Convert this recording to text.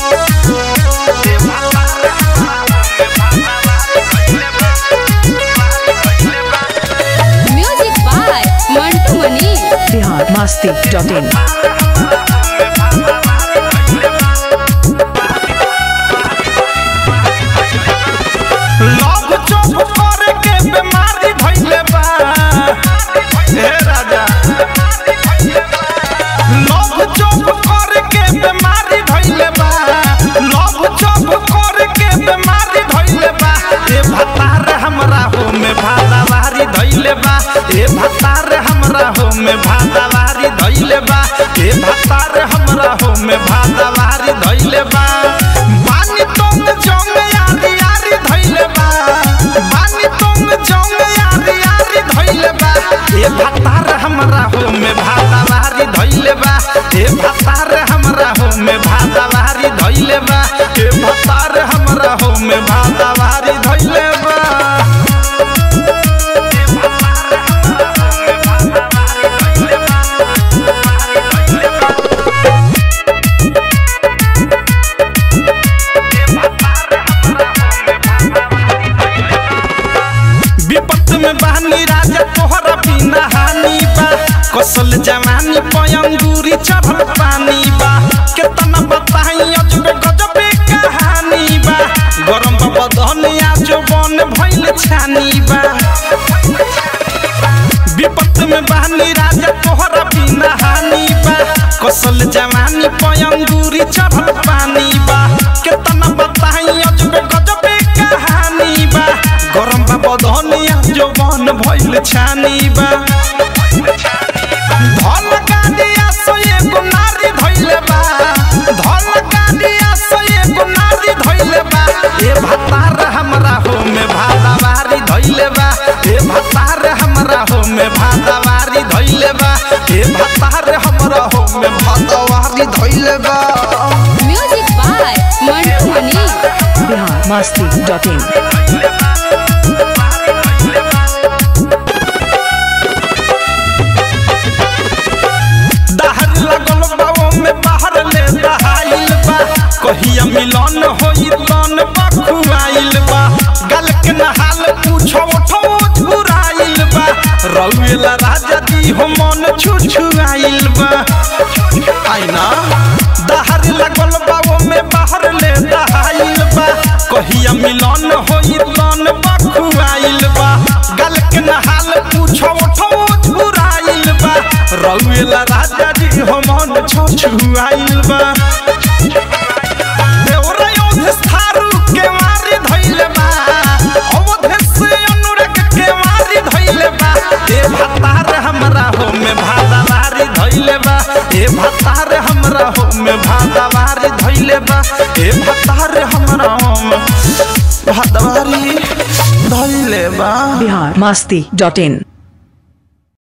music by Mantu Mani Bihar Masti dot in लव चोप करे के बीमारी भइले बा हे राजा लव चोप करे के बीमारी भइले बा लव चोप करे के बीमारी भइले बा ए भतार हमरा हो में भादावारी धइले बा ए भतार हमरा हो में भादावारी धइले बा ए भतार हमरा हो में भादावारी धइले बा बानी तुम जंग यारी यारी धइले बा बानी तुम जंग यारी यारी धइले बा ए भतार हमरा हो में भादावारी धइले बा ए भतार हमरा हो में भादावारी धइले बा ए भतार हमरा हो में भादावारी धइले बा विपत में बहनी राजा तोहरा बिना हानि बा कसल जवानी पयंगूरी चढ़ल पानी बा केतना बताई अजबे गजबे कहानी बा गरम बदनिया जो बन भइल छानी बा विपत में बहनी राजा तोहरा बिना हानि बा कसल जवानी पयंगूरी चढ़ल पानी बा केतना बताई अजबे गजबे कहानी बा गरम बा बदनिया जो बन भइल छानी बा धल गाड़िया से एगो नारी धइले बा धल गाड़िया से एगो नारी धइले बा ए भतार हमरा हो में भादावारी धइले बा ए भतार हमरा हो में भादावारी धइले बा ए भतार हमरा हो में भादावारी धइले बा music by Mantu Mani Bihar Masti dot in दहर लगल बाबो में बाहर ले दहाइल बा कहिया मिलन होई तन बखुआइल बा गल के नहाल पूछो उठो झुराइल बा रउएला राजा दी हो मन छुछुआइल बा आईना दहर लगल बाबो में बाहर ले दहाइल बा कहिया मिलन होई तन बखुआइल बा गल के नहाल पूछो उठो झुराइल बा रउएला राजा जी हो मन छुछुआइल बा देवरा योधेश थारू के मारी धइले बा अवधेश अनुराग के मारी धइले बा ए भतार हमरा हो में भादावारी धइले बा ए भतार हमरा हो में भादावारी धइले बा ए भतार हमरा हो में भादावारी धइले बा बिहार मस्ती डॉट इन